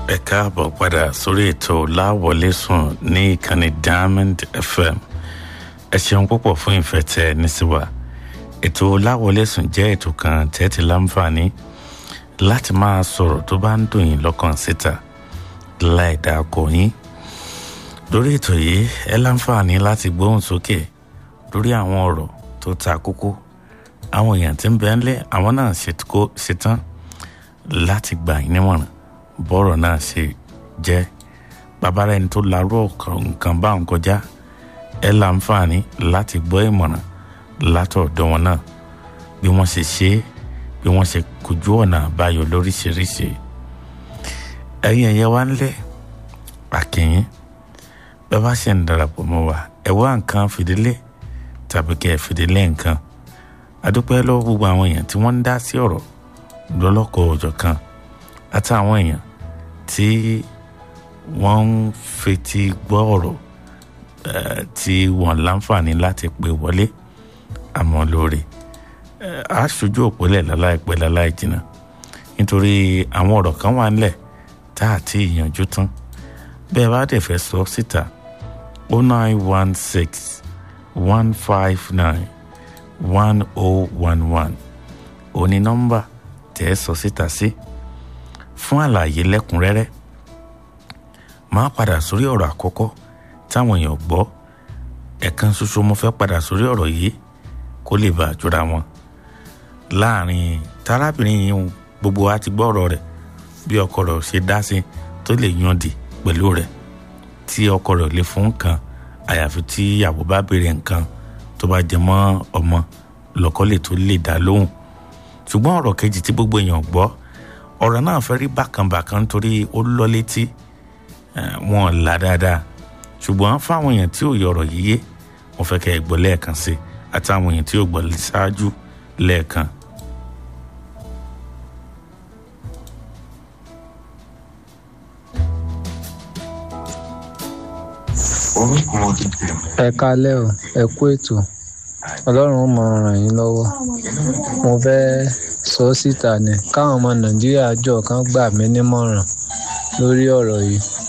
ẹ káàbọ̀ padà sórí ètò láwọlé sùn ní ìkànnì diamond fm ẹ ṣeun púpọ̀ fún ìfẹ́ tẹ ẹ ní sí wa ètò láwọlé sùn jẹ́ ètò kan tẹ́tí láǹfààní láti máa sọ̀rọ̀ tó bá ń dùn yín lọ́kàn síta láì dáko yín lórí ètò yìí ẹ láǹfààní láti gbóhùn sókè lórí àwọn ọ̀rọ̀ tó ta kókó àwọn èèyàn tí ń bẹ ńlẹ̀ àwọn náà ṣetán láti gbà yín nímọ̀ràn bọ́rọ̀ náà ṣe jẹ́ babara ẹni tó larú nǹkan bá ń kọjá ẹ láǹfààní láti gbọ́ ìmọ̀ràn látọ̀dọ̀ wọn náà bí wọ́n ṣe ṣe é bí wọ́n ṣe kojú ọ̀nà àbáyọ lóríṣiríṣi ẹ̀yin ẹ̀yẹ wá ńlẹ̀ àkìyìn bẹ́ẹ̀ bá ṣe ń darapọ̀ mọ́ wa ẹ wá nǹkan fìdílé tàbí kẹ́ ẹ fìdílé nǹkan adúpẹ́ lọ́wọ́ gbogbo àwọn èèyàn tí wọ́n ń dá sí ọ̀rọ̀ lọ́lọ́kọ̀ ọ̀jọ̀ kan àtàwọn èèyàn tí wọ́n ń fetí gbọ́ ọ̀rọ̀ tí wọ́n láǹfààní láti pè wọlé àmọ́ lóore aṣojú òpólẹ̀ láláìpẹ́ láláì jìnnà nítorí àwọn ọ̀rọ̀ kan wà nílẹ̀ tá a ti yànjú tán bẹ́ẹ̀ bá dẹ̀ fẹ́ sọ síta o nine one six one five nine one oh one one òní nọ́mbà tẹ́ ẹ sọ síta sí fún àlàyé lẹ́kùnrẹ́rẹ́ máa padà sórí ọ̀rọ̀ àkọ́kọ́ táwọn èèyàn gbọ́ ẹ̀kan ṣoṣo mo fẹ́ padà sórí ọ̀rọ̀ yìí kó lè bá àjọra wọn láàrin tarábìnrin yìí gbogbo wa ti gbọ́ ọ̀rọ̀ rẹ̀ bí ọkọ rẹ̀ ṣe dá sí tó lè yànjú pẹ̀lú rẹ̀ tí ọkọ rẹ̀ lè fún nǹkan àyàfi tí ìyàwó bá béèrè nǹkan tó bá jẹ mọ́ ọmọ lọ́kọ lè tó lè dá lóhùn ṣùgbọ́n ọ̀rọ̀ kejì tí gbogbo èèyàn gbọ́ ọ̀rọ̀ náà fẹ́ rí bákanbàkan nítorí ó lọ létí wọn là dáadáa ṣùgbọ́n fáwọn èèyàn tí ò yọ ọ̀rọ̀ yìí yé wọ́n fẹ́ kẹ́ ẹ gbọ́ lẹ́ẹ̀kan sí àtàwọn èèyàn tí ò gbọ́ ṣáájú lẹ́ẹ̀kan. ẹ kálẹ́ o ẹ kú ètò ọlọ́run ó mọ ràn yín lọ́wọ́ mo fẹ́ sọ síta ni káwọn ọmọ nàìjíríà jọ kan gbà mí nímọ̀ràn lórí ọ̀rọ̀ yìí